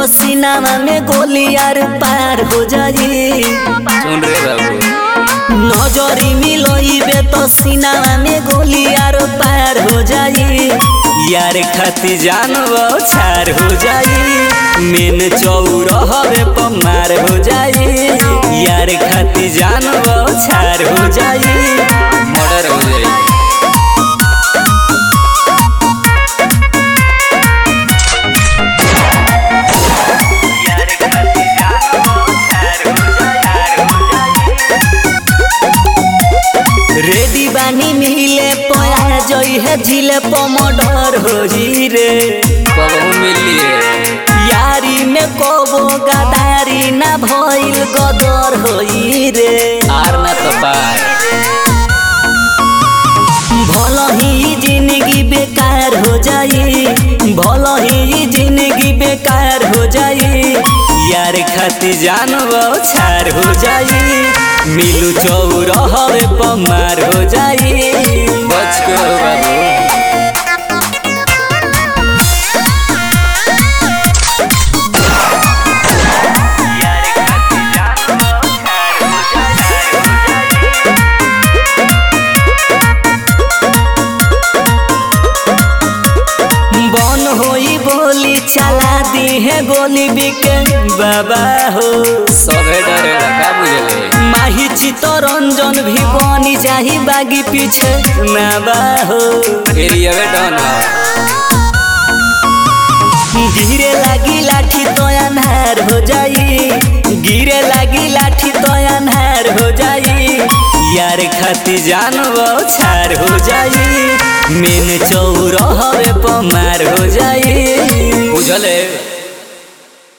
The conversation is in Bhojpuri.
तो सीनामा में गोली यार पार हो जाई सुन रे बाबू नजरी मिलोइबे तो सीनामा में गोली यार पार हो जाई यार खाती जानबो छार हो जाई मेन चौरहवे पमार हो जाई यार खाती जानबो छार हो जाई मर्डर हो जाई रेडी बानी मिले पया जई है झिले पमडर हो जी रे कबहू मिलिए यारी में कोबो गदारी ना भइल गदर होई रे आर ना तो पार भल ही जिंदगी बेकार हो जाई भल ही जिंदगी बेकार हो जाई यार खाती जानबो छार हो जाई मिलू चौरहवे पमार हो जाई बच के हो बाबू बन होई बोली चला दी है गोली बिके बाबा हो सबे डरेला का बुझले माही चित्तरंजन भी बनी जाही बागी पीछे ना बा हो एरिया में डन गिरे लागी लाठी तो अनहार हो जाई गिरे लागी लाठी तो अनहार हो जाई यार खाती जानबो छार हो जाई मेन चौरहवे पमार हो जाई बुझले